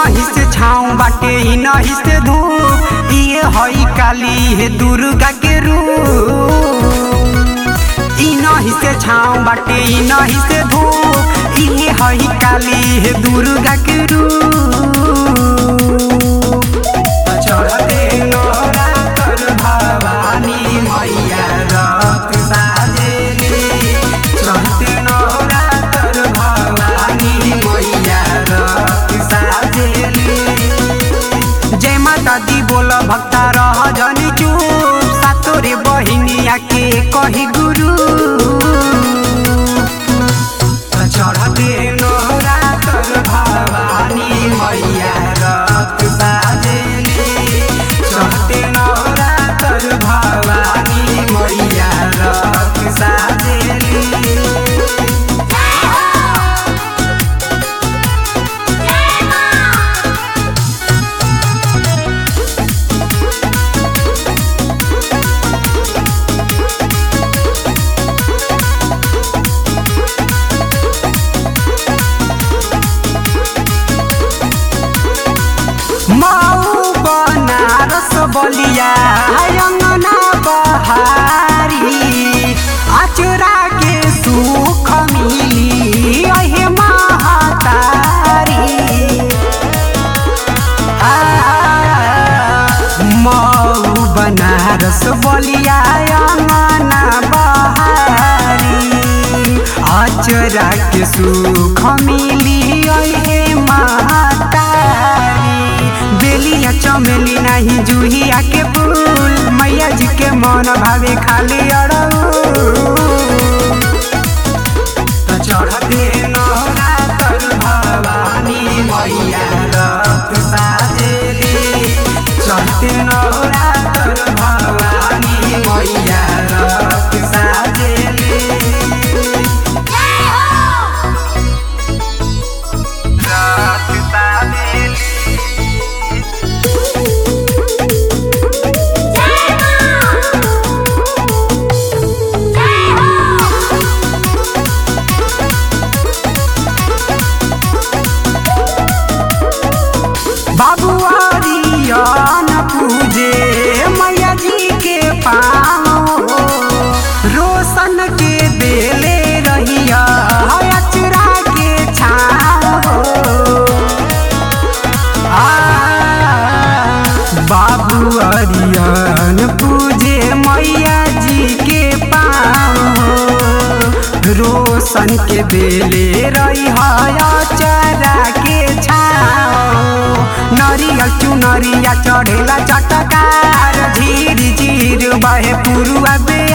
नहीं से छाँव बाटे ई नहीं से धूप ये हई काली हे दुर्गा के रूप ई नहीं से छाँव बाटे ई नहीं से धूप ये हई काली हे दुर्गा के रूप चढ़ते नोरा कर भवानी मैया रत साजेली चढ़ते नोरा कर भवानी मैया रत साजेली जय माता दी बोल भक्ता रह जनी चुप सातोरे बहिनिया के कही गुरु चढ़ते नोरा कर भवानी मैया रत साजेली चढ़ते नोरा कर भवानी मैया रत साजेली मऊ बनारस बलिया अंगना बहारी अचरा के सुख मिली अहे महातारी आ, मऊ बनारस बलिया अंगना बहारी अचरा के सुख मिली अहे महातारी बेलिया चमेली नहीं जूहिया के फूल मैया जी के मन भावे खाली अड़ऊ तो चढ़ते नौरा तर भवानी मैया रत साजेली चढ़ते नौरा तर भवानी मैया रत साजेली रत साजेली बाबुआरियन पूजे मैया जी के पाँव रोशन के देले रहिया अचरा के छाँव आ, बाबू अरियन पूजे मैया जी के पाँव रोशन के बेले रही चरा के छाओ नरियल चुनरिया चढ़ेला चटकार झीर झीर बहे पुरुआ बे